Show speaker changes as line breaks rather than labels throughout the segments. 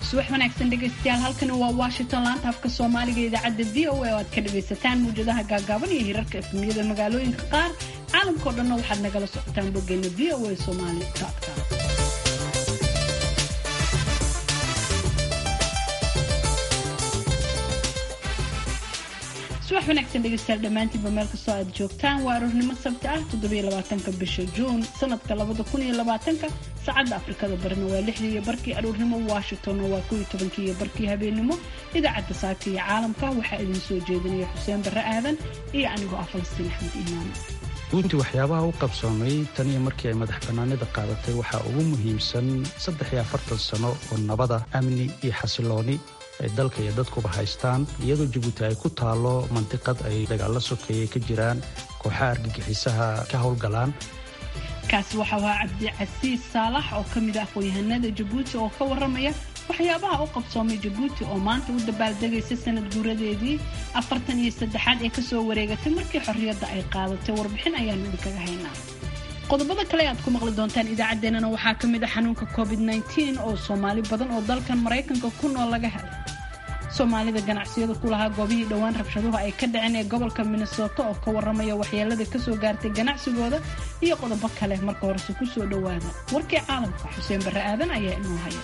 subax wanaagsan dhegaystayaal halkani waa washington laanta afka soomaaliga idaacadda v o a oo aad ka dhagaysataan muwjadaha gaagaaban iyo hirarka efmiyada magaalooyinka qaar caalamkao dhanna waxaad nagala socotaan boggeena v o a somali com subax wanaagsan dhegaystayaal dhammaantiinba meel kastoo aad joogtaan waa aroornimo sabti ah toddobaatanka bisha juun sanadka labada kun iyo labaatanka saacadda afrikada barina waa lixdii iyo barkii aroornimo washingtonna waa kow iyo tobankii iyo barkii habeenimo idaacadda saaka iyo caalamka waxaa idin soo jeedinaya xuseen barre aadan iyo anigoo ah falastiin axmed iimaan
runtii waxyaabaha u qabsoomay tan iyo markii ay madax bannaanida qaadatay waxaa ugu muhiimsan saddex iyo afartan sano oo nabada amni iyo xasilooni ay dalka iyo dadkuba haystaan iyadoo jabuuti ay ku taalo mandiqad ay dagaalla sokeeye ka jiraan kooxaha argagixisaha ka howlgalaan
kaasi waxau ahaa cabdicasiis saalax oo ka mid ah aqoon-yahanada jabuuti oo ka warramaya waxyaabaha u qabsoomay jabuuti oo maanta u dabaaldegaysa sanad guuradeedii afartan iyo saddexaad ee kasoo wareegatay markii xorriyadda ay qaadatay warbixin ayaanu idinkaga haynaa qodobada kale aad ku maqli doontaan idaacaddeenana waxaa ka mid ah xanuunka covid nteen oo soomaali badan oo dalkan maraykanka ku nool laga helay soomaalida ganacsiyada ku lahaa goobihii dhowaan rabshaduhu ay ka dhaceen ee gobolka minnesota oo ka warramaya waxyeelada kasoo gaartay ganacsigooda iyo qodobo kale marka horese kusoo dhowaada warkii caalamka xuseen barre aadan ayaa inoo haya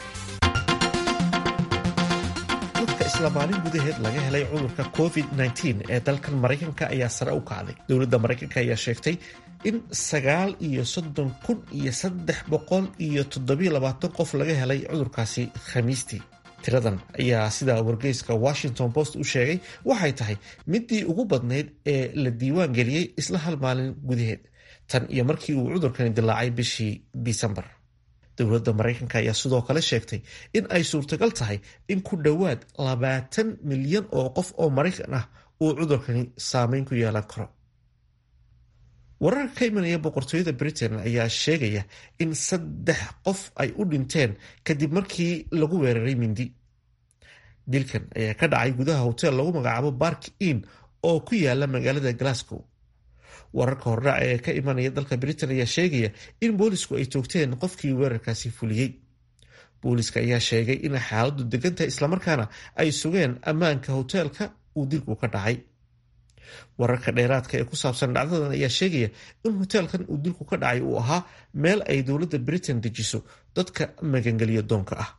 dadka isla maalin gudaheed laga helay cudurka covid ee dalkan maraykanka ayaa sare u kacday dowladda maraykanka ayaa sheegtay in sagaal iyo soddon kun iyo saddex boqol iyo toddobiyo labaatan qof laga helay cudurkaasi khamiistii tiradan ayaa sida wargeyska washington post u sheegay waxay tahay midii ugu badnayd ee la diiwaan geliyey isla hal maalin gudaheed tan iyo markii uu cudurkani dilaacay bishii disembar dowladda maraykanka ayaa sidoo kale sheegtay in ay suurtagal tahay in ku dhowaad labaatan milyan oo qof oo maraykan ah uu cudurkani saameyn ku yeelan karo wararka ka imanaya boqortooyada britain ayaa sheegaya in saddex qof ay u dhinteen kadib markii lagu weeraray mindi dilkan ayaa ka dhacay gudaha hotel lagu magacaabo bark in oo ku yaala magaalada glasgow wararka hordhac ee ka imanaya dalka britain ayaa sheegaya in boolisku ay toogteen qofkii weerarkaasi fuliyey booliska ayaa sheegay in xaaladu degantahay islamarkaana ay sugeen ammaanka hoteelka uu dilku ka dhacay wararka dheeraadka ee ku saabsan dhacdadan ayaa sheegaya in hoteelkan uu dilku ka dhacay uu ahaa meel ay dowladda britain dejiso dadka magangeliyo doonka ah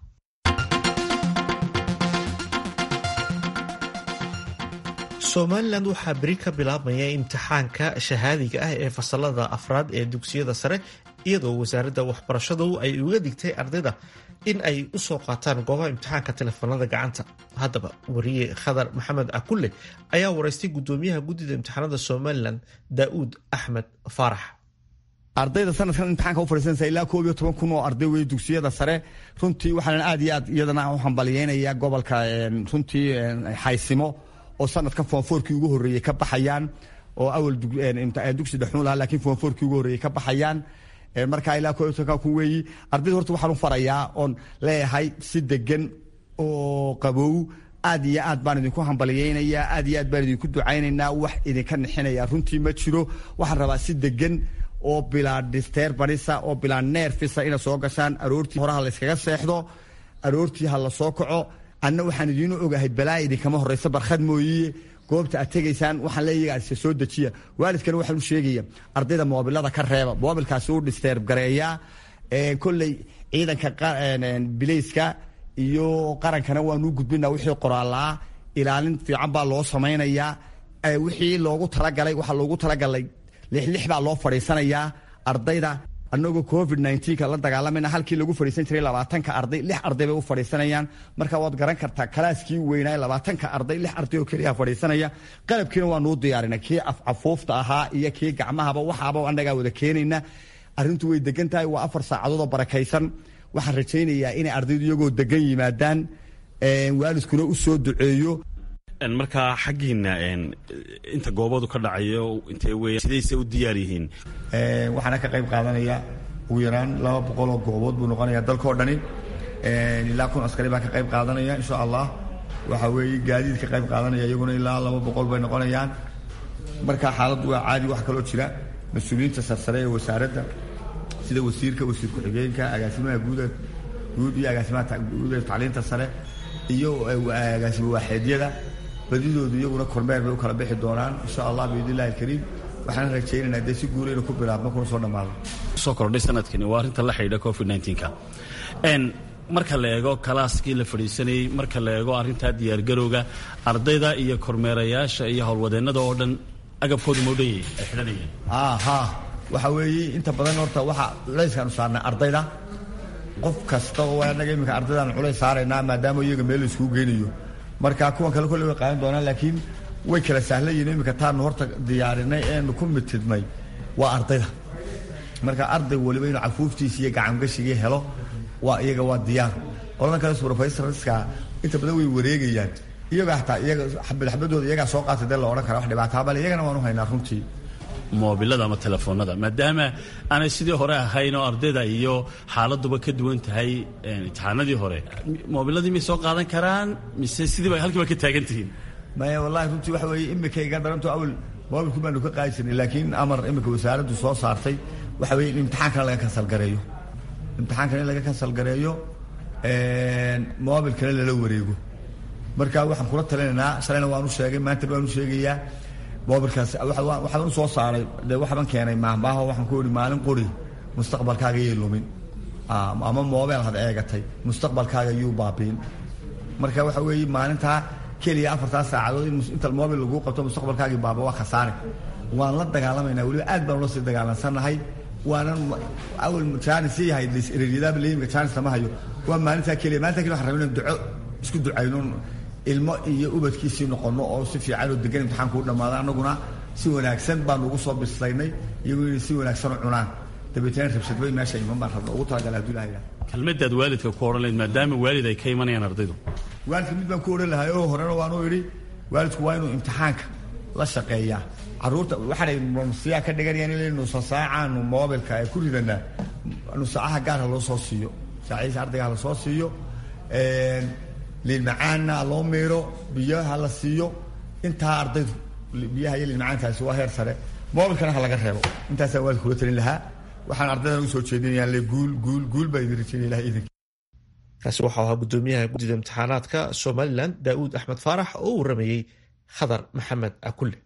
somalilan waxaa beri ka bilaabmaya imtixaanka shahaadiga ah ee fasalada afraad ee dugsiyada sare iyadoo wasaaradda waxbarashadu ay uga digtay ardayda in ay u soo qaataan goobaha imtixaanka telefoonada gacanta haddaba wariye khadar maxamed akulle ayaa waraystay guddoomiyaha guddida imtixaanada somalilan daa'uud axmed faarax
ardayda sanadkan imtixaanka u fadhiisanaysa ilaa koob iyo toban kun oo arday wey dugsiyada sare runtii waxaan aad iyo aad iyadana u hambalyeynaya gobolka runtii xaysimo oo sanadkan foonfoorkii ugu horreeyey ka baxayaan oo awal dugsi dhexuun lahaa lakiin foonfoorkii ugu horreeyey ka baxayaan markaa ilaa koob iyo tobanka kun weeyi ardayda horta waxaan u farayaa oon leeyahay si degan oo qabow aad iyo aad baan idinku hambalyeynayaa aad iyo aad baan idinku ducaynaynaa wax idinka nixinaya runtii ma jiro waxaan rabaa si degan oo bilaa disterbanisa oo bilaa neerfisa ina soo gashaan aroortii horaha la yskaga seexdo aroortii ha la soo kaco anna waxaan idiinu ogahay balaa idinkama horraysa barkhad mooyiye goobta aad tegaysaan waxaan leeyaga se soo dejiya waalidkana waxaan u sheegaya ardayda moobilada ka reeba moobilkaasi u dhisteer gareeyaa kolley ciidanka bilayska iyo qarankana waanuu gudbinaa wixii qoraalaa ilaalin fiican baa loo samaynayaa wixii loogu talagalay waxaa loogu talagalay lixlix baa loo fadhiisanayaa ardayda anagoo covid nka la dagaalamayna halkii lagu fadhiisan jiray labaatanka arday lix arday bay u fadhiisanayaan marka waad garan kartaa kalaaskii weynaa labaatanka arday lix arday oo keliya fadhiisanaya qalabkiina waa nuu diyaarinay kii afcafuufta ahaa iyo kii gacmahaba waxaaba annagaa wada keenayna arrintu way degan tahay waa afar saacadood oo barakaysan waxaan rajaynayaa inay ardaydu iyagoo degan yimaadaan waalidkuna u soo duceeyo
markaa xaggiina inta goobadu ka dhacayo intee weya sidayse u diyaar yihiin
waxaana ka qayb qaadanaya ugu yaraan laba boqol oo goobood buu noqonaya dalkao dhani ilaa kun askari baa ka qayb qaadanaya insha allah waxa weeye gaadiid ka qayb qaadanaya iyaguna ilaa laba boqol bay noqonayaan marka xaaladdu waa caadi wax kaloo jira mas-uuliyiinta sarsare ee wasaaradda sida wasiirka wasiir ku-xigeenka agaasimaha guuda guud iyo agaasimaha guud ee tacliinta sare iyo agaasima waaxeedyada badidoodu iyaguna kormeer bay u kala bixi doonaan insha allah biidn illahi alkariim waxaan rajaynaynaa dee si guula inuu ku bilaabmo kuna soo dhammaado
soo kordhay sanadkani waa arrinta la xidhiidha covid nka marka la eego kalaaskii la fadhiisanayey marka la eego arrintaa diyaargarowga ardayda iyo kormeerayaasha iyo howlwadeennada oo dhan agabkoodu maudhanyay ay xidhanayeen
ha waxa weeye inta badan horta waxa culayskaanu saarnay ardayda qof kasta oo anaga iminka ardaydaanu culays saaraynaa maadaama iyaga meel la iskugu geynayo marka kuwan kale kolley way qaadan doonaan laakiin way kala sahlan yihiin iminka taanu horta diyaarinay eenu ku mitidnay waa ardayda marka arday waliba inuu cafuuftiisa iyo gacangashigai helo waa iyaga waa diyaar qoladan kale subrofesorska inta badan way wareegayaan iyaga hataa iyaga xabad xabadooda iyagaa soo qaatay dee la odhan kara wax dhibaataa bale iyagana waanu haynaa runtii
moobilada ama telefoonada maadaama aanay sidii hore ahayn oo ardayda iyo xaaladuba ka duwan tahay imtixaanadii hore moobiladii may soo qaadan karaan mise sidiiba halkiiba ka taagan tihiin
maya wallahi runtii waxa weeye imika iga daranto awal moobilku baanu ka qaadi jirnay laakiin amar imika wasaaraddu soo saartay waxa weeye in imtixaankana laga kansalgareeyo imtixaankana in laga kansalgareeyo moobilkana lala wareego marka waxaan kula talinaynaa shalayna waanu sheegay maanta waanu sheegayaa moobilkaas waxaan u soo saaray dee waxban keenay maahmaaho waxaan ku ihi maalin qori mustaqbalkaaga yay lumin ama moobeel had eegatay mustaqbalkaaga yuu baabiin marka waxa weeye maalintaa keliya afartaa saacadood in inta moobil laguu qabto mustaqbalkaagii baaba waa khasaare waan la dagaalamaynaa weliba aad baan ula sii dagaalansannahay waanan awal jaanis yahay ereryadaaba leeyimka jaanis lama hayo waa maalintaa keliya maalintaa keliya waxaan rabay inaan duco isku ducayno ilmo iyo ubadkiisii noqono oo si fiican oo degan imtixaanku u dhammaada annaguna si wanaagsan baanu ugu soo bislaynay iyagu inay si wanaagsan u cunaan dabeetana rabshadbay meesha iman baan rabna ugu talagala haduu ilaha
kelmadaad waalidka ku odhan lahayd maadaama waalid ay ka imanayaan ardaydu
waalidka mid baan ku odhan lahay oo horena waanu idhi waalidku waa inuu imtixaanka la shaqeeyaa caruurta waxaanay siyaa ka dhiganayaan in nusa saacaanu moobilka ay ku ridanaa nusaacaha gaarha loo soo siiyo saaciisa ardayga la soo siiyo liilmacaanna loo miiro biyaha la siiyo intaa ardaydu biyaha iyo liilmacaankaasi waa heer sare moobilkana ha laga reebo intaasaan waalidka kula talin lahaa waxaan ardaydan ugu soo jeedinayaan le guul guul guul baa idin rajaynaya ilaha idinka
kaasi waxau ahaa guddoomiyaha guddida imtixaanaadka somalilan daa'uud axmed faarax oo u waramayey khadar maxamed akulle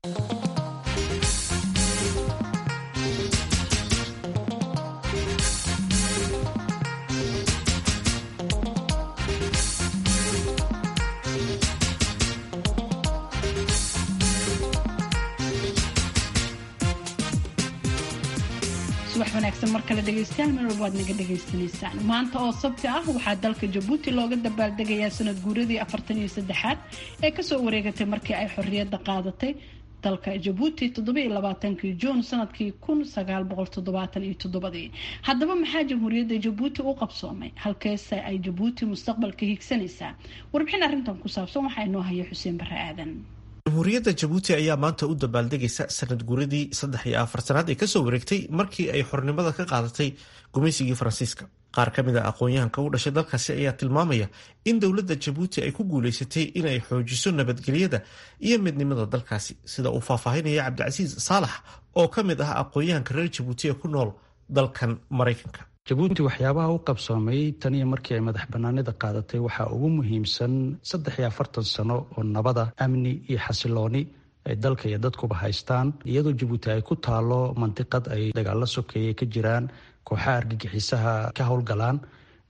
subax wanaagsan mar kale dhegaystayaal meel walba aad naga dhagaysanaysaan maanta oo sabti ah waxaa dalka jabuuti looga dabaaldegayaa sanad guuradii afartan iyo saddexaad ee kasoo wareegatay markii ay xorriyadda qaadatay dalka jabuuti toddobiiyo labaatankii juun sanadkii kun sagaal boqol toddobaatan iyo toddobadii haddaba maxaa jamhuuriyadda jabuuti u qabsoomay halkeese ay jabuuti mustaqbalka higsanaysaa warbixin arrintan ku saabsan waxaa inoo haya xuseen bare aadan
jamhuuriyadda jabuuti ayaa maanta u dabaaldegaysa sanad guuradii saddex iyo afartanaad ee kasoo wareegtay markii ay xornimada ka qaadatay gumaysigii faransiiska qaar ka mid a aqoon-yahanka u dhashay dalkaasi ayaa tilmaamaya in dowladda jabuuti ay ku guulaysatay inay xoojiso nabadgelyada iyo midnimada dalkaasi sida uu faahfaahinaya cabdicasiis saalax oo ka mid ah aqoon-yahanka reer jabuuti ee ku nool dalkan maraykanka
jabuuti waxyaabaha u qabsoomay tan iyo markii ay madax banaanida qaadatay waxaa ugu muhiimsan saddex iyo afartan sano oo nabada amni iyo xasilooni ay dalka iyo dadkuba haystaan iyadoo jabuuti ay ku taalo mandiqad ay dagaalo sokeeye ka jiraan kooxaha argagixisaha ka howlgalaan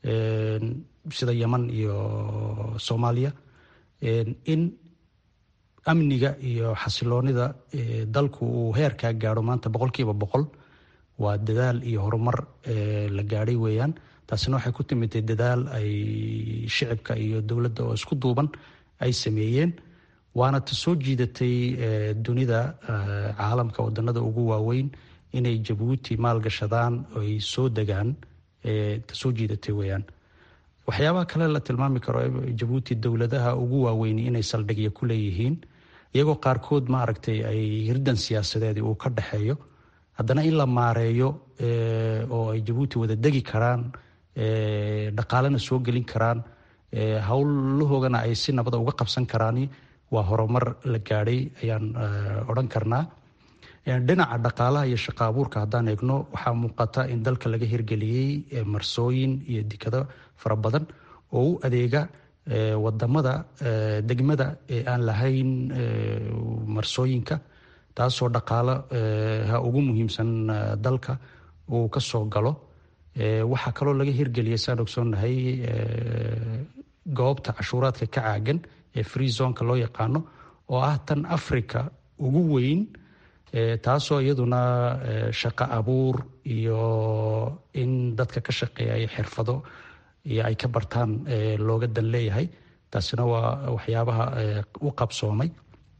sida yeman iyo soomaaliya in amniga iyo xasiloonida dalku uu heerkaa gaadho maanta boqolkiiba boqol waa dadaal iyo horumar la gaadhay weeyaan taasina waxay ku timitay dadaal ay shicibka iyo dowladda oo isku duuban ay sameeyeen waana ta soo jiidatay dunida caalamka wadanada ugu waaweyn inay jabuuti maalgashadaan ay soo degaan ta soo jiidatay weeyaan waxyaabaha kale la tilmaami karo jabuuti dowladaha ugu waaweyn inay saldhigya ku leeyihiin iyagoo qaarkood maaragtay ay hirdan siyaasadeed uu ka dhexeeyo haddana in la maareeyo oo ay jabuuti wada degi karaan dhaqaalena soo gelin karaan howlahoogana ay si nabada uga qabsan karaan waa horumar la gaadhay ayaan odhan karnaa dhinaca dhaqaalaha iyo shaqa abuurka haddaan eegno waxaa muuqata in dalka laga hirgeliyey marsooyin iyo dekado fara badan oo u adeega wadamada degmada ee aan lahayn marsooyinka taasoo dhaqaalo ha ugu muhiimsan dalka uu ka soo galo waxaa kaloo laga hirgeliyay saan ogsoonnahay goobta cashuuraadka ka caagan ee free zonka loo yaqaano oo ah tan africa ugu weyn taasoo iyaduna shaqo abuur iyo in dadka ka shaqeeya xirfado iyo ay ka bartaan looga dan leeyahay taasina waa waxyaabaha u qabsoomay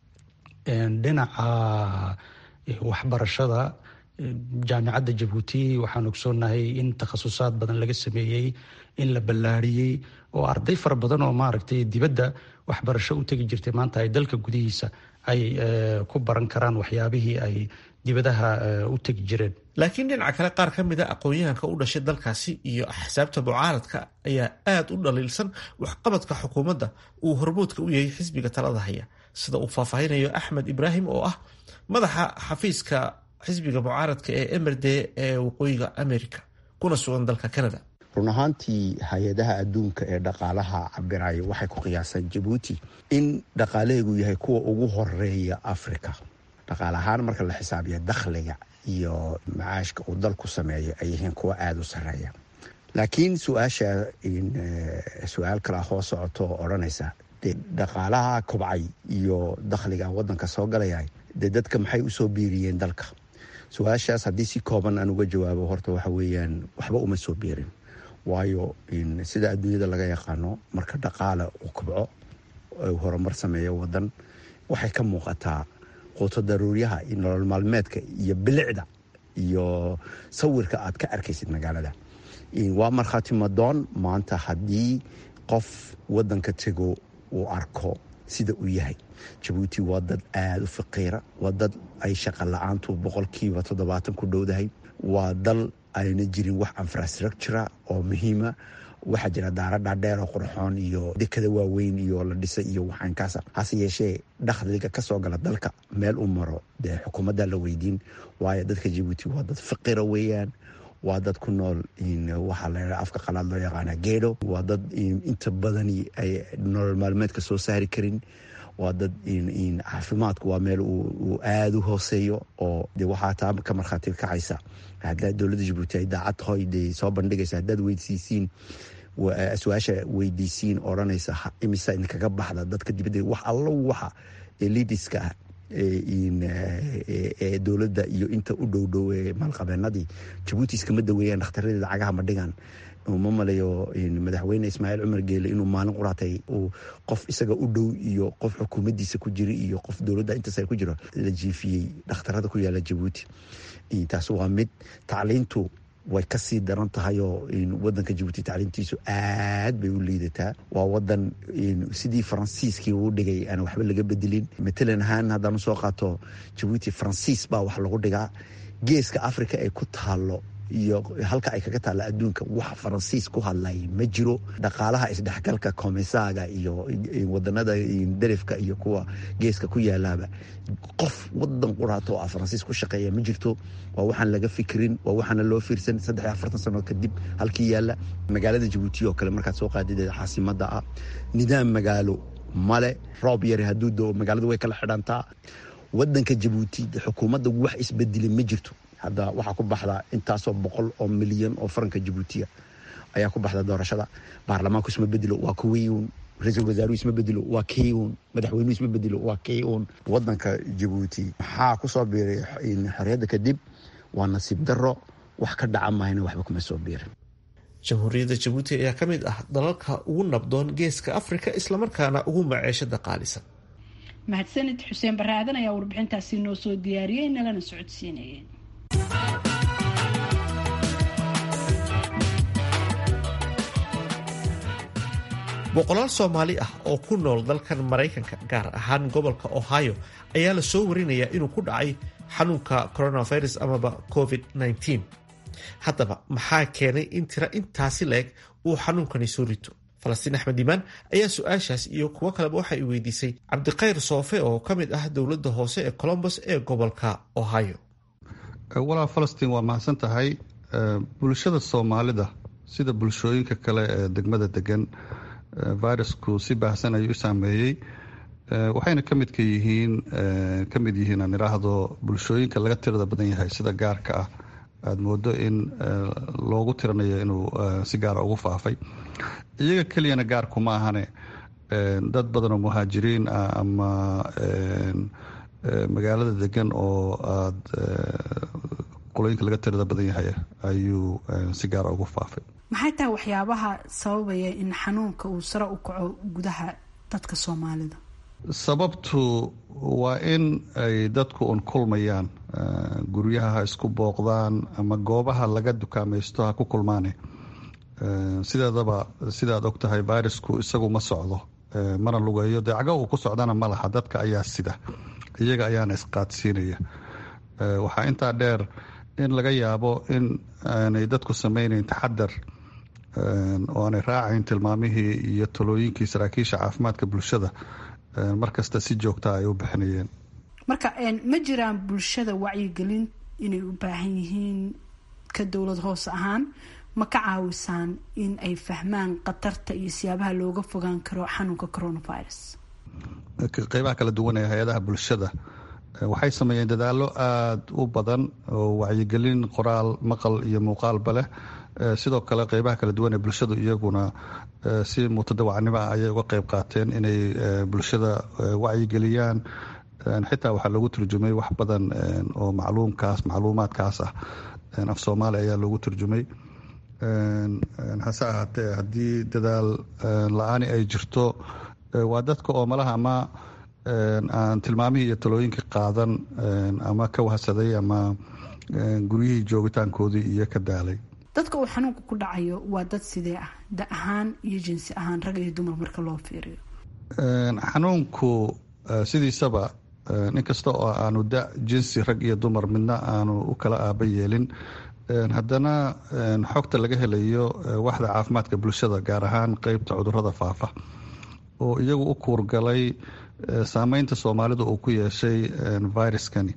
dhinaca waxbarashada jaamicadda jabuuti waxaan ogsoonahay in takhasusaad badan laga sameeyey in la ballaariyey oo arday fara badan oo maaragtay dibadda waxbarasho u tegi jirtay maanta ay dalka gudihiisa ay ku baran karaan waxyaabihii ay dibadaha u tegi jireen
laakiin dhinaca kale qaar ka mid a aqoon-yahanka u dhashay dalkaasi iyo axsaabta mucaaradka ayaa aada u dhaliilsan waxqabadka xukuumadda uu hormoodka u yahay xisbiga talada haya sida uu faahfaahinayo axmed ibraahim oo ah madaxa xafiiska xisbiga mucaaradka ee emerde ee waqooyiga america kuna sugan dalka canada
run ahaantii hay-adaha adduunka ee dhaqaalaha cabiraya waxay ku qiyaasaan jabuuti in dhaqaalaheegu yahay kuwa ugu horeeya africa dhaqaale ahaan marka la xisaabiya dakhliga iyo macaashka uu dalku sameeyo ay yihiin kuwa aada u sareeya laakiin su-aasha su-aal kala hoo socoto oo odhanaysa dee dhaqaalaha kobcay iyo dakhliga wadanka soo galaya dee dadka maxay usoo biiriyeen dalka su-aashaas haddii si kooban aan uga jawaabo horta waxa weeyaan waxba uma soo biirin waayo sida adduunyada laga yaqaano marka dhaqaala uu kobco horumar sameeyo wadan waxay ka muuqataa quuto daruuryaha iyo nolol maalmeedka iyo bilicda iyo sawirka aad ka arkaysid magaalada waa markhaati madoon maanta haddii qof wadanka tego uu arko sida uu yahay jabuuti waa dad aada u faqiira waa dad ay shaqa la-aantu boqolkiiba toddobaatan ku dhowdahay waa dal ayna jirin wax infrastructura oo muhiima waxaa jira daara dhaadheer oo qurxoon iyo dekada waaweyn iyo la dhisay iyo waxaankaasa hase yeeshee dakhliga kasoo gala dalka meel u maro dee xukuumadda la weydiin waayo dadka jabuuti waa dad faqira weeyaan waa dad ku nool waxaa la afka qalaad loo yaqaana geedo waa dad inta badani ay nolol maalmeedka soo saari karin waa dad caafimaadku waa meel uu aada u hooseeyo oo de waxaa taa ka markhaati kacaysa haddaa dowladda jabuuti ay daacad tahoy de soo bandhigaysa haddaad weydiisiin su-aasha weydiisiin odhanaysa imisa idinkaga baxda dadka dibadda wax allo waxa lidiska ah ee dowladda iyo inta u dhow dhow ee maalqabeenadii jabuuti iskama daweeyaan dhakhtarradeeda cagaha ma dhigaan uma malayo madaxweyne ismaaciil cumar geele inuu maalin quraatay uu qof isaga u dhow iyo qof xukuumaddiisa ku jira iyo qof dowladda intaas ku jiro la jiifiyey dhakhtarada ku yaala jabuuti taas waa mid tacliintu way kasii daran tahay oo wadanka jabuuti tacliintiisu aad bay u liidataa waa wadan sidii faransiiskii uu dhigay aan waxba laga bedelin matalan ahaan haddaan usoo qaato jabuuti faransiis baa wax lagu dhigaa geeska africa ay ku taalo iyo halka ay kaga taalla adduunka wax faransiis ku hadlay ma jiro dhaqaalaha isdhexgalka komisaaga iyo wadanada darifka iyo kuwa geeska ku yaalaaba qof wadan quraato oo ah faransiis ku shaqeeya ma jirto waa waxaan laga fikirin waa waxaana loo fiirsan saddex iyo afartan sano kadib halkii yaalla magaalada jabuuti oo kale markaad soo qaadideeda caasimada ah nidaam magaalo male roob yari hadduu doo magaaladu way kala xidhantaa wadanka jabuuti xukuumadda wax isbedelay ma jirto hadda waxaa ku baxda intaasoo boqol oo milyan oo faranka jabuutiya ayaa ku baxda doorashada baarlamaanku isma bedelo waa kuwiiun ra-iisul wasaaruhu isma bedelo waa kiiun madaxweynuhu isma bedelo waa kiiun wadanka jabuuti maxaa kusoo biiray xorriyadda kadib waa nasiib daro wax ka dhaca mahayna waxba kuma soo biirin
jamhuuriyadda jabuuti ayaa ka mid ah dalalka ugu nabdoon geeska afrika islamarkaana ugu maceeshada qaalisan
mahadsanid xuseen barre aadan ayaa warbixintaasi noo soo diyaariyey nalana socodsiinayeen
boqolaal soomaali ah oo ku nool dalkan maraykanka gaar ahaan gobolka ohio ayaa la soo warinayaa inuu ku dhacay xanuunka coronavirus amaba covid-19 haddaba maxaa keenay in tira intaasi la-eg uu xanuunkani soo rito falastiin axmed imaan ayaa su-aashaas iyo kuwo kaleba waxa ay weydiisay cabdikhayr soofe oo ka mid ah dowladda hoose ee colombos ee gobolka ohio
walaa falastiin waa mahadsan tahay bulshada soomaalida sida bulshooyinka kale ee degmada degan virusku si baahsan ayuu u saameeyey waxayna ka midka yihiin ka mid yihiin aan idhaahdo bulshooyinka laga tirada badan yahay sida gaarka ah aada moodo in loogu tiranayo inuu si gaara ugu faafay iyaga keliyana gaarku ma ahane dad badan oo muhaajiriin ah ama magaalada degan oo aada qolooyinka laga tirada badan yahay ayuu si gaara ugu faafay
maxay tahay waxyaabaha sababaya in xanuunka uu sare u kaco gudaha dadka soomaalida
sababtu waa in ay dadku un kulmayaan guryaha ha isku booqdaan ama goobaha laga dukaamaysto ha ku kulmaane sideedaba sidaad og tahay virusku isagu ma socdo mana lugeeyo deecago uu ku socdana ma laha dadka ayaa sida iyaga ayaana isqaadsiinaya waxaa intaa dheer in laga yaabo in aanay dadku sameynayn taxadar oo aanay raacayn tilmaamihii iyo talooyinkii saraakiisha caafimaadka bulshada markasta si joogta ay u bixinayeen
marka ma jiraan bulshada wacyigelin inay u baahan yihiin ka dowlad hoose ahaan ma ka caawisaan in ay fahmaan khatarta iyo siyaabaha looga fogaan karo xanuunka coronavirus
qeybaha kala duwan ee hay-adaha bulshada waxay sameeyeen dadaallo aada u badan oo wacyigelin qoraal maqal iyo muuqaalba leh sidoo kale qeybaha kala duwan ee bulshadu iyaguna si mutadawacnimo ah ayay uga qeyb qaateen inay bulshada wacyigeliyaan xitaa waxaa loogu turjumay wax badan oo macluumkaas macluumaadkaas ah af soomaali ayaa loogu turjumay hase ahaatee haddii dadaal la-aani ay jirto waa dadka oo malaha ama aan tilmaamihii iyo talooyinka qaadan ama ka wahsaday ama guryihii joogitaankoodii iyo ka daalay
dadka uu xanuunka ku dhacayo waa dad sidee ah da ahaan iyo jinsi ahaan rag iyo dumar marka loo fiiriyo
xanuunku sidiisaba inkasta oo aanu da jinsi rag iyo dumar midna aanu u kala aaba yeelin haddana xogta laga helayo waxda caafimaadka bulshada gaar ahaan qeybta cudurada faafa oo iyagu u kuurgalay saameynta soomaalida uu ku yeeshay viruskani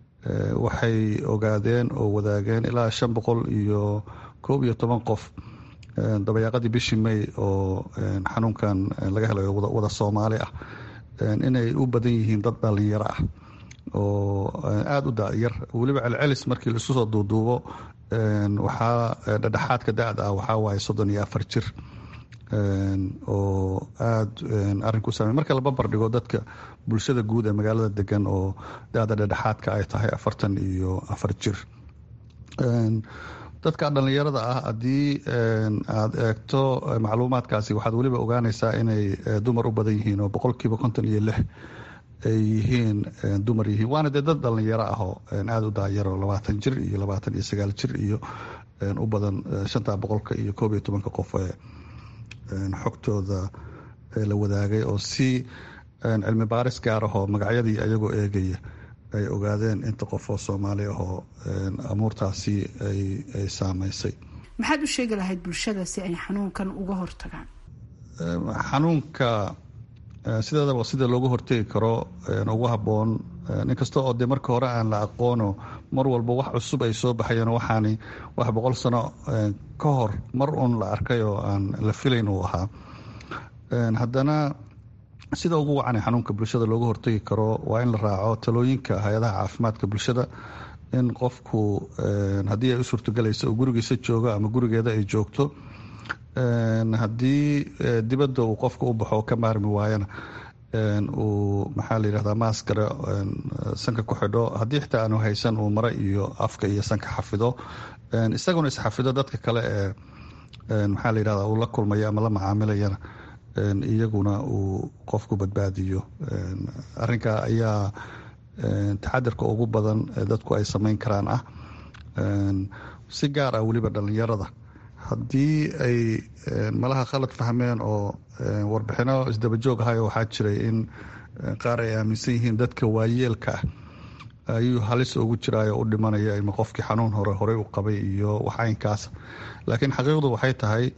waxay ogaadeen oo wadaageen ilaa shan boqol iyo koob iyo toban qof dabayaaqadii bishii may oo xanuunkan laga helayo wada soomaali ah inay u badan yihiin dad dhalinyaro ah oo aada u dayar weliba celcelis markii laisu soo duuduubo waxaa dhedhexaadka da-da ah waxaa waaye soddon iyo afar jir oo aada arinku saamey marka la babar dhigo dadka bulshada guud ee magaalada degan oo da-da dhedhexaadka ay tahay afartan iyo afar jir dadka dhallinyarada ah haddii aada eegto macluumaadkaasi waxaad weliba ogaanaysaa inay dumar u badan yihiin oo boqolkiiba konton iyo lix ay yihiin dumar yihiin waana dee dad dhallinyaro ah oo aada u daayaro labaatan jir iyo labaatan iyo sagaal jir iyo u badan shanta boqolka iyo koob iyo tobanka qof ee xogtooda la wadaagay oo si cilmi baaris gaar ahoo magacyadii ayagoo eegaya ay ogaadeen inta qof oo soomaali ahoo amuurtaasi ay saameysay
maxaad u sheegi lahayd bulshada si ay xanuunkan uga hortagaan
xanuunka sideedaba sida looga hortegi karo ugu habboon inkasta oo dee marka hore aan la aqoono mar walba wax cusub ay soo baxayeen waxaani wax boqol sano ka hor mar uun la arkay oo aan la filayn uu ahaa haddana sida ugu wacanay xanuunka bulshada looga hortegi karo waa in la raaco talooyinka hay-adaha caafimaadka bulshada in qofku haddii ay u suurtogalayso uu gurigiisa joogo ama gurigeeda ay joogto haddii dibadda uu qofka u baxo ka maarmi waayana uu maxaa la yidhahdaa maaskara sanka ku xidho haddii xitaa aanu haysan uu mare iyo afka iyo sanka xafido isaguna isxafido dadka kale ee maxaa la yidhahdaa uu la kulmayo ama la macaamilayana iyaguna uu qofku badbaadiyo arrinka ayaa taxadirka ugu badan ee dadku ay samayn karaan ah si gaar ah weliba dhallinyarada haddii ay malaha khalad fahmeen oo warbixino isdabajoog ahayo waxaa jiray in qaar ay aaminsan yihiin dadka waayeelka ah ayuu halis ugu jiraayo u dhimanaya ima qofkii xanuun hore horey u qabay iyo waxaynkaas laakiin xaqiiqdu waxay tahay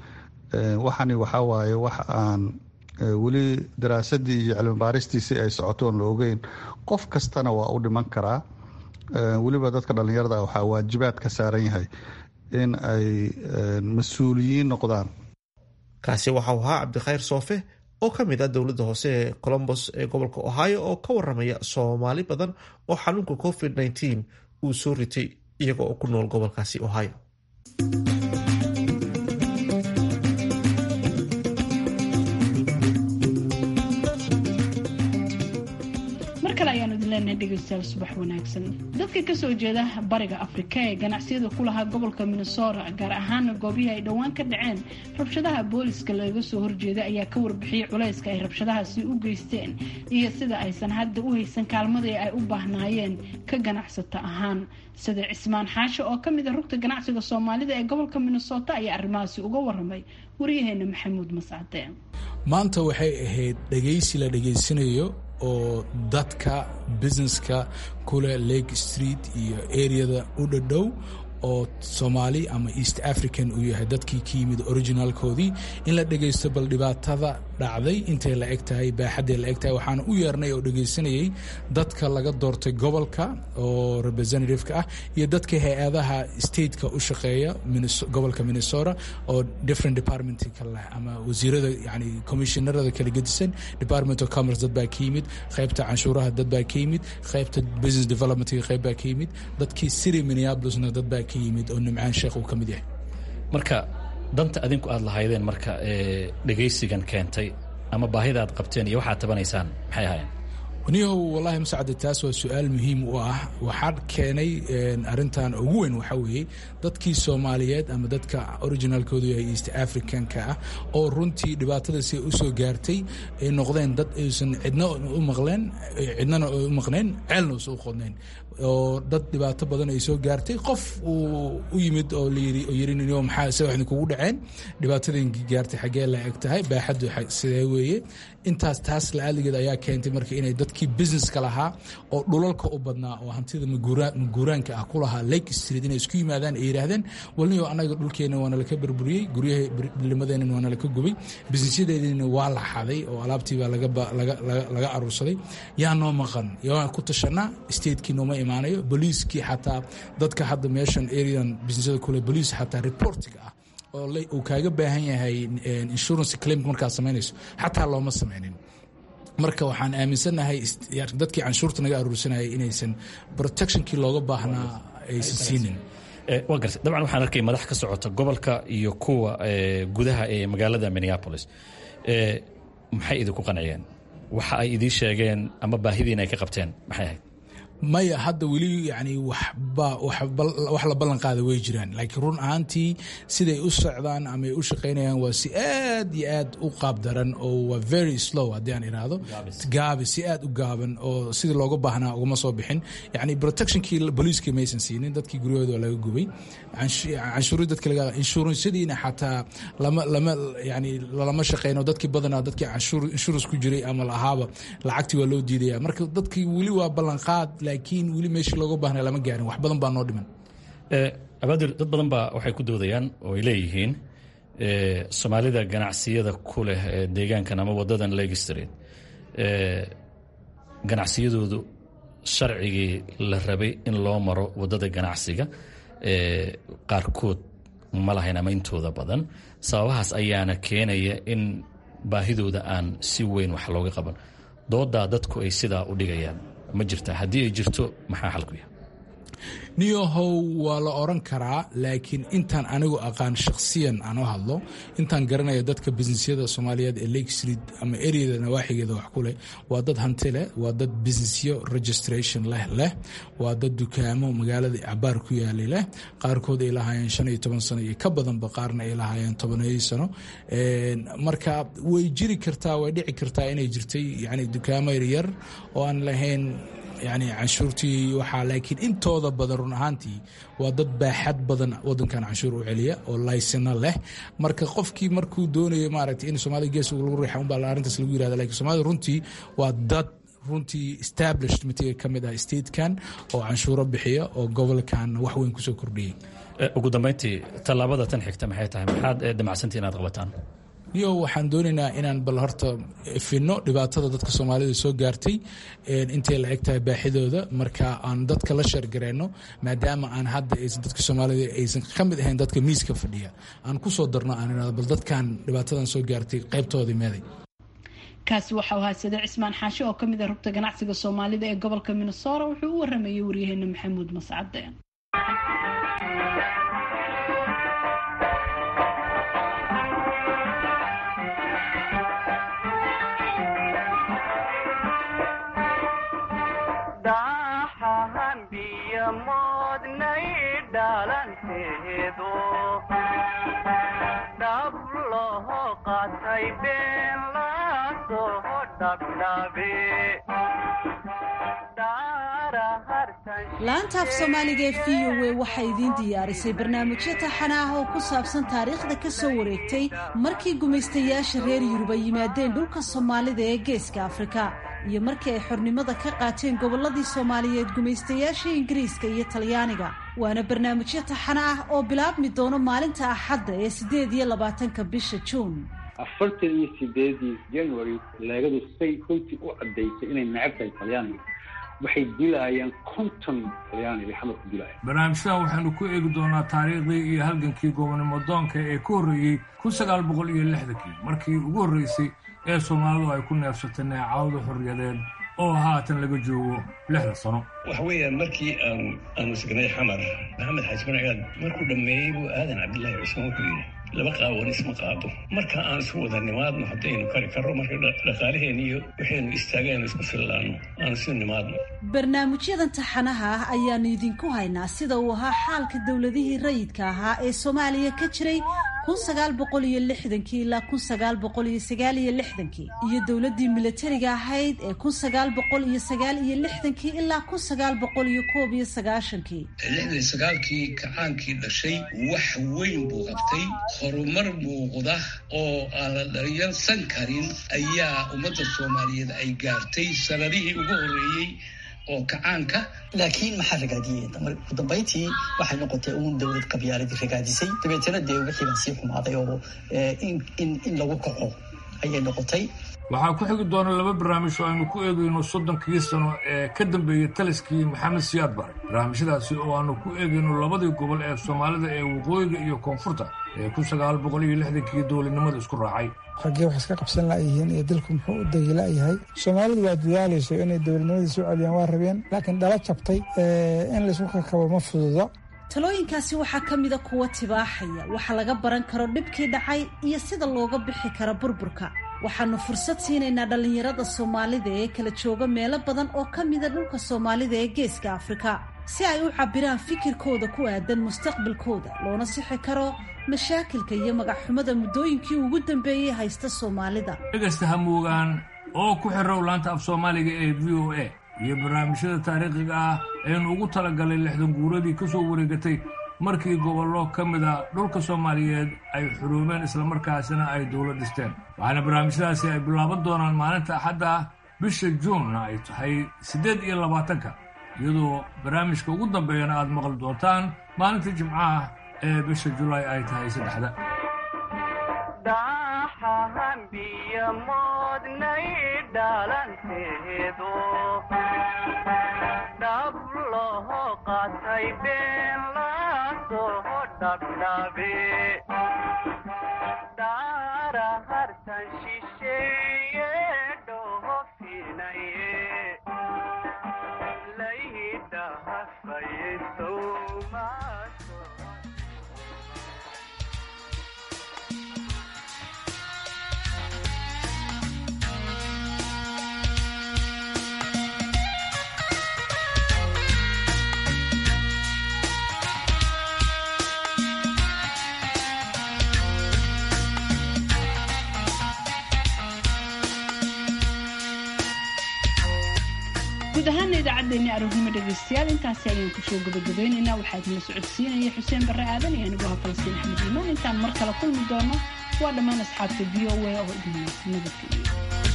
waxani waxaa waaye wax aan weli daraasadii iyo cilmi baaristiisii ay socotoon la ogeyn qof kastana waa u dhiman karaa weliba dadka dhallinyarada waxaa waajibaad ka saaran yahay in ay mas-uuliyiin noqdaan
kaasi waxau ahaa cabdikhayr soofe oo ka mid ah dowladda hoose ee colombos ee gobolka ohio oo ka waramaya soomaali badan oo xanuunka covid -19 uu soo ritay iyaga oo ku nool gobolkaasi ohio
dhegeystayaal subax wanaagsan dadka kasoo jeeda bariga afrika ee ganacsiyada ku lahaa gobolka minnesota gaar ahaana goobihii ay dhowaan ka dhaceen rabshadaha booliska laga soo horjeeda ayaa ka warbixiyey culayska ay rabshadahaasi u geysteen iyo sida aysan hadda u haysan kaalmadii ay u baahnaayeen ka ganacsata ahaan sida cismaan xaashe oo ka mid a rugta ganacsiga soomaalida ee gobolka minnesota ayaa arrimahaasi uga waramay waryaheena maxamuud mascade
maanta waxay ahayd dhegaysi la dhegaysanayo oo dadka businesska kule lake street iyo areada u dhadhow oo soomaali ama east african uu yahay dadkii ka yimid originalkoodii in la dhegaysto bal dhibaatada dhacday intay la eg tahay baaxadday la eg tahay waxaana u yeernay oo dhegaysanayay dadka laga doortay gobolka oo representativeka ah iyo dadka hay-adaha stateka u shaqeeya gobolka minnesota oo different departmentka leh ama wasiirada yani commissionarada kala gedisan department of commerce dad baa ka yimid qaybta canshuuraha dad baa ka yimid qaybta business developmentka qayb baa ka yimid dadkii city minneapolisna dad baa ka yimid oo nimcaan sheekh uu ka mid yahay
marka danta adinku aad lahaydeen marka dhegaysigan keentay ama baahida aad qabteen iyo waxaad tabanaysaan maxay ahaayeen
waniyahow wallaahi masacade taas waa su-aal muhiim u ah waxaa keenay arintan ugu weyn waxaa weeye dadkii soomaaliyeed ama dadka originalkoodu yahay east africanka ah oo runtii dhibaatadaasi u soo gaartay ay noqdeen dad aysan cidna u maqleen cidnana u maqnayn ceelna usa u qodnayn oo dad dhibaato badan ay soo gaartay qof uu u yimid oo layiri oo yiri ninyo maxaa se waxni kugu dhaceen dhibaatadin gaartay xaggee la eg tahay baaxaddu sidee weeye intaas taas la-aaligeed ayaa keentay marka inay dadkii businesska lahaa oo dhulalka u badnaa oo hantida maguuraanka ah ku lahaa lake street inay isku yimaadaan ay yidhaahdeen walniyo annaga dhulkeenna waana laka burburiyey guryaha bilimadeenna waana laka gubay businessyadeedina waa la xaday oo alaabtiibaa laga aruursaday yaa noo maqan yaa ku tashanaa statekii nooma imaanayo boliiskii xataa dadka hadda meeshan arean businessyada kule boliis xataa reportiga ah oo uu kaaga baahan yahay insurance claim markaad samaynayso xataa looma samaynin marka waxaan aaminsannahay dadkii canshuurta naga aruursanayay inaysan protectionkii looga baahnaa aysan siinin
waa gartay dabcan waxaan arkay madax ka socota gobolka iyo kuwa gudaha ee magaalada minneapolis maxay idinku qanciyeen waxa ay idiin sheegeen ama baahidiina ay ka qabteen maxay ahayd
maya hadda weli yani wax la ballan qaada way jiraan laakiin run ahaantii siday u socdaan ama ay u shaqaynayaan waa si aad iyo aad u qaab daran oo waa very slow haddii aan idhaahdo gaabi si aad u gaaban oo sidii looga baahnaa ugama soo bixin yani protectionkii boliiskii maysan siinin dadkii guryahooda waa laga gubay canshuuri dadka laga inshuransyadiina xataa lama lama yani lama shaqeyno dadkii badanaa dadkii insurance ku jiray ama lahaaba lacagtii waa loo diidaya marka dadkii weli waa ballanqaad laakiin weli meeshii looga baahnay lama gaarin wax badan baa noo dhiman
abaadir dad badan baa waxay ku doodayaan oo ay leeyihiin soomaalida ganacsiyada ku leh deegaankan ama wadadan lake street ganacsiyadoodu sharcigii la rabay in loo maro wadada ganacsiga qaarkood ma lahayn ama intooda badan sababahaas ayaana keenaya in baahidooda aan si weyn wax looga qaban doodaa dadku ay sidaa u dhigayaan ma jirta haddii ay jirto maxaa xalku yahay
niyahow waa la oran karaa laakiin intaan anigu aqaan shakhsiyan aan u hadlo intaan garanaya dadka businessyada soomaaliyeed ee lake street ama areada nawaaxigeeda wax ku leh waa dad hanti leh waa dad businessyo registration leh leh waa dad dukaamo magaalada cabaar ku yaalay leh qaarkood ay lahaayeen shan iyo toban sano iyo ka badanba qaarna ay lahaayeen tobaneeyo sano marka way jiri kartaa way dhici kartaa inay jirtay yani dukaamo yaryar oo aan lahayn yani canshuurtii waxaa laakiin intooda badan run ahaantii waa dad baaxad badan wadankan canshuur u celiya oo laysina leh marka qofkii markuu doonayo maaragtay in soomaalida gees lagu riixa unbaa arrintaas lagu yirahda lakin soomaalida runtii waa dad runtii established matiga ka mid ah statekan oo canshuuro bixiya oo gobolkan wax weyn kusoo kordhiyey
ugu dambeyntii tallaabada tan xigta maxay tahay maxaad damacsantii inaad qabataan
yo waxaan doonaynaa inaan bal horta finno dhibaatada dadka soomaalida soo gaartay intay la eg tahay baaxidooda marka aan dadka la sheergareyno maadaama aan hadda aysan dadka soomaalida aysan ka mid ahayn dadka miiska fadhiya aan ku soo darno aan irado bal dadkan dhibaatadan soo gaartay qaybtoodii meeday
kaasi waxau ahaa sade cismaan xaashi oo kamid ah rugta ganacsiga soomaalida ee gobolka minnesora wuxuu u waramayay waryaheena maxamuud mascade
laanta af soomaaliga ee v o a waxay idiin diyaarisay barnaamijyo taxana ah oo ku saabsan taariikhda ka soo wareegtay markii gumaystayaasha reer yurub ay yimaadeen dhulka soomaalida ee geeska afrika iyo markii ay xornimada ka qaateen gobolladii soomaaliyeed gumaystayaasha ingiriiska iyo talyaaniga waana barnaamijyo taxana ah oo bilaabmi doono maalinta axadda ee siddeed iyo labaatanka bisha juun
afartan iyo sideedii january leegadu say runtii u caddaysay inay necab tahay talyaaniga waxay dilaayeen konton talyaaniga xamar ku dilaaya
barnaamijyadan waxaynu ku eegi doonaa taariikhdii iyo halgankii goobnimo doonka ee ku horreeyey kun sagaal boqol iyo lixdankii markii ugu horreysay ee soomaalidu ay ku neefsatay neecawda xorriyadeed oo haatan laga joogo lixda sano
waxa weeyaan markii aan aanu signay xamar maxamed xaaji marcigaad markuu dhammeeyey buu aadan cabdillaahi cusmaan wuxuu yidhi laba qaawan isma qaado marka aan isu wada nimaadno haddaynu kari karro marka dhaqaalaheen iyo waxaynu istaagaynu isku fillaanno aan isu nimaadno
barnaamijyadan taxanaha ah ayaanu idinku haynaa sida uu ahaa xaalka dowladihii rayidka ahaa ee soomaaliya ka jiray kun sagaal boqol iyo lixdankii ilaa kun sagaal boqol iyo sagaal iyo lixdankii iyo dowladdii milatariga ahayd ee kun sagaal boqol iyo sagaal iyo lixdankii ilaa kun sagaal boqol iyo koob iyo sagaashankii
lixdan sagaalkii kacaankii dhashay wax weyn buu qabtay horumar muuqda oo aan la dharyarsan karin ayaa ummadda soomaaliyeed ay gaartay sanadihii ugu horreeyey oo kacaanka
laakiin maxaa ragaadiyey ugu dambayntii waxay noqotay uun dowlad qabyaaladii ragaadisay dabeetana dee wixii baa sii xumaaday oo in lagu kaco ayay noqotay
waxaa ku xigi doona laba barnaamij oo aynu ku eegayno soddonkii sano ee ka dambeeyey taliskii maxamed siyaad bare barnaamijyadaasi oo aanu ku eegayno labadii gobol ee soomaalida ee waqooyiga iyo koonfurta ee kun sagaal boqol iyo lixdankii dowladnimada isku raacay
raggee wax iska qabsan la'yihiin iyo dalku muxuu u degi la'yahay soomaalidu waa dadaalayso inay dowladnimadii soo celiyaan waa rabeen laakiin dhala jabtay in laysku kakabo ma fududo
talooyinkaasi waxaa ka mida kuwa tibaaxaya waxa laga baran karo dhibkii dhacay iyo sida looga bixi karo burburka waxaanu fursad siinaynaa dhallinyarada soomaalida ee kala jooga meelo badan oo ka mida dhulka soomaalida ee geeska afrika si ay u cabbiraan fikirkooda ku aadan mustaqbalkooda loona sixi karo mashaakilka iyo magacxumada muddooyinkii ugu dambeeyey haysta soomaalida
dhegaysta hamuugaan oo ku xirow laanta af soomaaliga ee v o a iyo barnaamijyada taariikhiga ah aynu ugu talagalay lixdan guuradii ka soo wareegatay markii gobollo ka mid a dhulka soomaaliyeed ay xuruumeen islamarkaasina ay dowlad dhisteen waxaana barnaamijyadaasi ay bilaaban doonaan maalinta axadda ah bisha juunna ay tahay siddeed iyo labaatanka iyadoo barnaamijka ugu dambeeyana aad maqli doontaan maalinta jimcaha ee bisha julaay ay tahay saddexda
guud ahaana idaacaddeenni aroornimo dhegaystayaal intaasi ayaan kusoo gabagabaynaynaa waxaa idinla socodsiinaya xuseen barre aadan iyo aniguha falastiin axmed iimaan intaan mar kale kulmi doono waa dhammaan asxaabta v o a oo idin nabadgeliyo